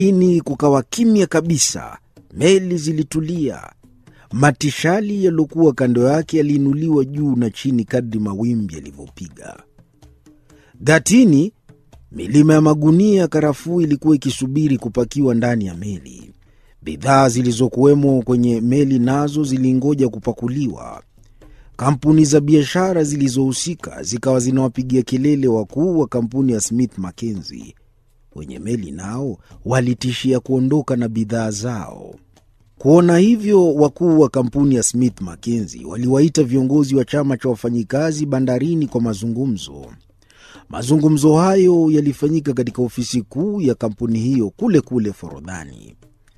ini kukawa kimya kabisa. Meli zilitulia. Matishali yaliyokuwa kando yake yaliinuliwa juu na chini kadri mawimbi yalivyopiga. Gatini, milima ya magunia ya karafuu ilikuwa ikisubiri kupakiwa ndani ya meli. Bidhaa zilizokuwemo kwenye meli nazo zilingoja kupakuliwa. Kampuni za biashara zilizohusika zikawa zinawapigia kelele wakuu wa kampuni ya Smith Mackenzie. Wenye meli nao walitishia kuondoka na bidhaa zao. Kuona hivyo, wakuu wa kampuni ya Smith Mackenzie waliwaita viongozi wa chama cha wafanyikazi bandarini kwa mazungumzo. Mazungumzo hayo yalifanyika katika ofisi kuu ya kampuni hiyo kule kule Forodhani.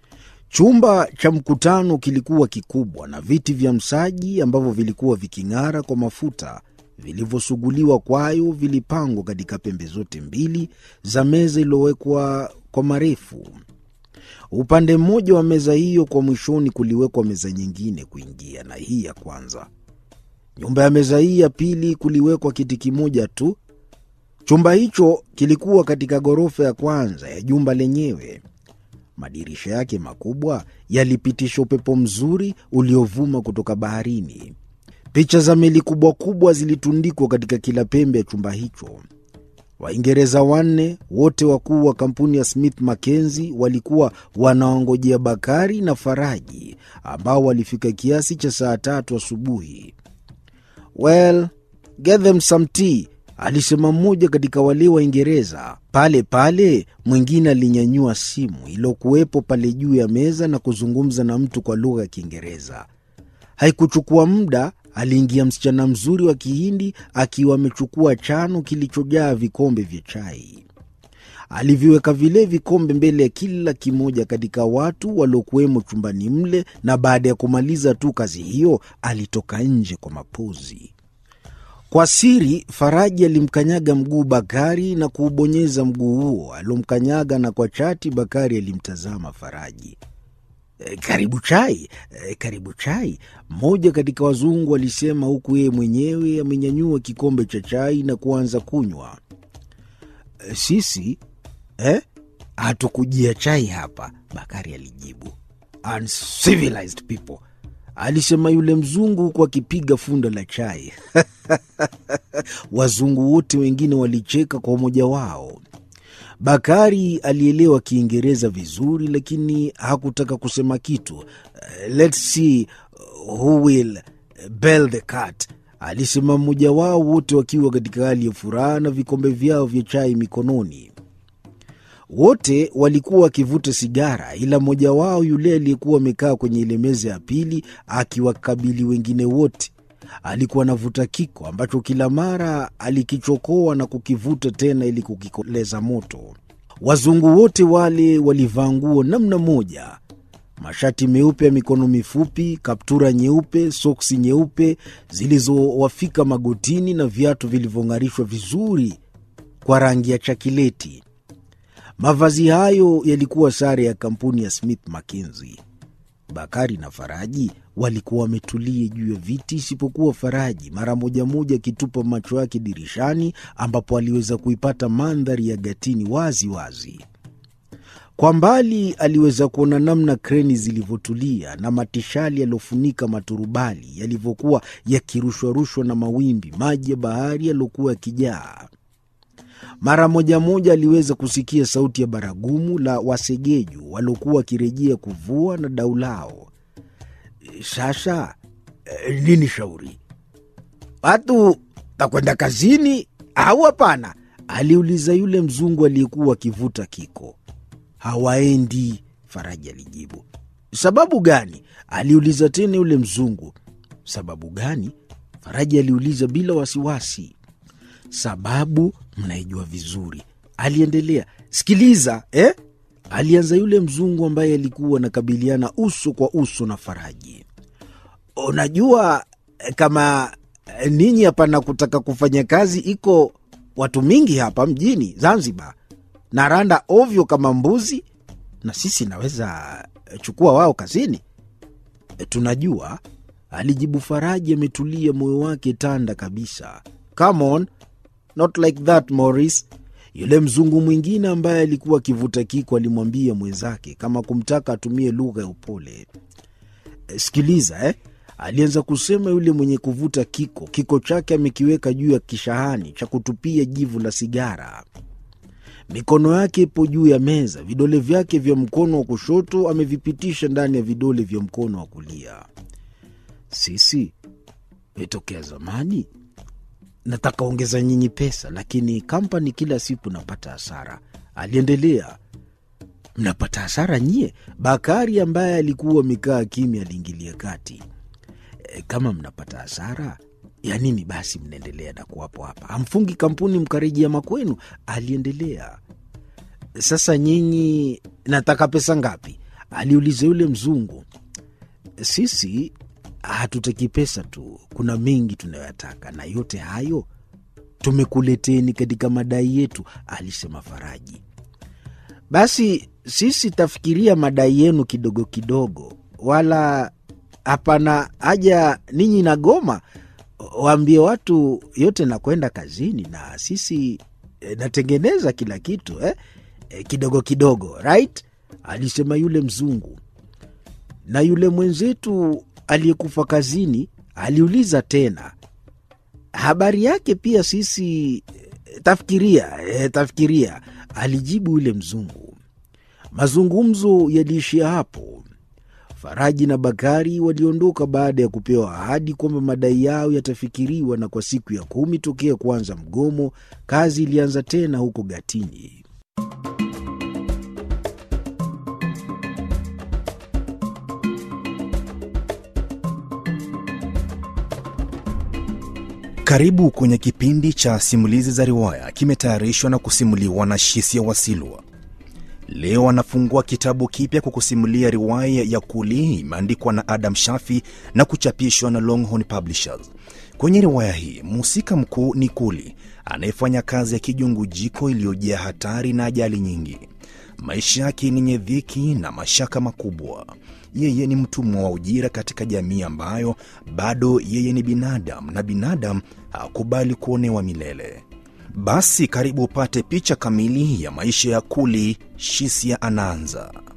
Chumba cha mkutano kilikuwa kikubwa na viti vya msaji ambavyo vilikuwa viking'ara kwa mafuta vilivyosuguliwa kwayo vilipangwa katika pembe zote mbili za meza iliyowekwa kwa marefu. Upande mmoja wa meza hiyo kwa mwishoni kuliwekwa meza nyingine kuingia na hii ya kwanza. Nyumba ya meza hii ya pili kuliwekwa kiti kimoja tu. Chumba hicho kilikuwa katika ghorofa ya kwanza ya jumba lenyewe. Madirisha yake makubwa yalipitisha upepo mzuri uliovuma kutoka baharini. Picha za meli kubwa kubwa zilitundikwa katika kila pembe ya chumba hicho. Waingereza wanne wote wakuu wa kampuni ya Smith Mackenzie walikuwa wanaongojea Bakari na Faraji ambao walifika kiasi cha saa tatu asubuhi. Well, get them some tea, alisema mmoja katika wale Waingereza. Pale pale mwingine alinyanyua simu iliyokuwepo pale juu ya meza na kuzungumza na mtu kwa lugha ya Kiingereza. Haikuchukua muda, aliingia msichana mzuri wa Kihindi akiwa amechukua chano kilichojaa vikombe vya chai. Aliviweka vile vikombe mbele ya kila kimoja katika watu waliokuwemo chumbani mle, na baada ya kumaliza tu kazi hiyo alitoka nje kwa mapozi. Kwa siri Faraji alimkanyaga mguu Bakari na kuubonyeza mguu huo aliomkanyaga, na kwa chati Bakari alimtazama Faraji. E, karibu chai, e, karibu chai, mmoja katika wazungu alisema, huku yeye mwenyewe amenyanyua kikombe cha chai na kuanza kunywa. E, sisi eh, hatukujia chai hapa, Bakari alijibu. Uncivilized people, alisema yule mzungu huku akipiga funda la chai. Wazungu wote wengine walicheka kwa umoja wao. Bakari alielewa Kiingereza vizuri, lakini hakutaka kusema kitu. Uh, let's see who will bell the cat, alisema mmoja wao, wote wakiwa katika hali ya furaha na vikombe vyao vya chai mikononi. Wote walikuwa wakivuta sigara, ila mmoja wao, yule aliyekuwa amekaa kwenye ile meza ya pili akiwakabili wengine wote, alikuwa anavuta kiko ambacho kila mara alikichokoa na kukivuta tena ili kukikoleza moto. Wazungu wote wale walivaa nguo namna moja, mashati meupe ya mikono mifupi, kaptura nyeupe, soksi nyeupe zilizowafika magotini na viatu vilivyong'arishwa vizuri kwa rangi ya chakileti. Mavazi hayo yalikuwa sare ya kampuni ya Smith Mackenzie. Bakari na Faraji walikuwa wametulia juu ya viti, isipokuwa Faraji mara moja moja akitupa macho yake dirishani, ambapo aliweza kuipata mandhari ya Gatini wazi wazi. Kwa mbali aliweza kuona namna kreni zilivyotulia na matishali yaliyofunika maturubali yalivyokuwa yakirushwarushwa na mawimbi, maji ya bahari yaliyokuwa yakijaa. Mara moja moja aliweza kusikia sauti ya baragumu la wasegeju waliokuwa wakirejea kuvua na dau lao. Sasa eh, nini shauri? Watu takwenda kazini au hapana? aliuliza yule mzungu aliyekuwa akivuta kiko. Hawaendi, Faraji alijibu. Sababu gani? aliuliza tena yule mzungu. Sababu gani? Faraji aliuliza bila wasiwasi. Sababu mnaijua vizuri, aliendelea. Sikiliza eh? alianza yule mzungu ambaye alikuwa anakabiliana uso kwa uso na Faraji. Unajua kama ninyi hapana kutaka kufanya kazi, iko watu mingi hapa mjini Zanzibar na randa ovyo kama mbuzi, na sisi naweza chukua wao kazini. Tunajua, alijibu Faraji ametulia, moyo wake tanda kabisa. Come on, not like that Morris, Yule mzungu mwingine ambaye alikuwa akivuta kiko alimwambia mwenzake kama kumtaka atumie lugha ya upole. Sikiliza eh, alianza kusema yule mwenye kuvuta kiko, kiko chake amekiweka juu ya kishahani cha kutupia jivu la sigara. Mikono yake ipo juu ya meza, vidole vyake vya mkono wa kushoto amevipitisha ndani ya vidole vya mkono wa kulia. Sisi tokea zamani nataka ongeza nyinyi pesa, lakini kampani kila siku napata hasara, aliendelea. Mnapata hasara nyie? Bakari ambaye alikuwa amekaa kimya aliingilia kati. E, kama mnapata hasara ya nini basi mnaendelea na kuwapo hapa? Hamfungi kampuni mkarejea makwenu, aliendelea. Sasa nyinyi nataka pesa ngapi? aliuliza yule mzungu. Sisi hatutaki pesa tu, kuna mengi tunayoyataka, na yote hayo tumekuleteni katika madai yetu, alisema Faraji. Basi sisi tafikiria madai yenu kidogo kidogo, wala hapana haja ninyi na goma. Waambie watu yote nakwenda kazini na sisi e, natengeneza kila kitu eh? E, kidogo kidogo right, alisema yule mzungu. Na yule mwenzetu aliyekufa kazini aliuliza tena, habari yake pia sisi e, tafikiria e, tafikiria, alijibu yule mzungu. Mazungumzo yaliishia hapo. Faraji na Bakari waliondoka baada ya kupewa ahadi kwamba madai yao yatafikiriwa, na kwa siku ya kumi tokea kuanza mgomo, kazi ilianza tena huko Gatini. Karibu kwenye kipindi cha simulizi za riwaya, kimetayarishwa na kusimuliwa na Shisia Wasilwa. Leo anafungua kitabu kipya kwa kusimulia riwaya ya Kuli, imeandikwa na Adam Shafi na kuchapishwa na Longhorn Publishers. Kwenye riwaya hii mhusika mkuu ni Kuli anayefanya kazi ya kijungujiko iliyojaa hatari na ajali nyingi. Maisha yake ni yenye dhiki na mashaka makubwa. Yeye ni mtumwa wa ujira katika jamii ambayo bado yeye ni binadamu na binadamu hakubali kuonewa milele. Basi karibu upate picha kamili ya maisha ya Kuli. Shisia anaanza.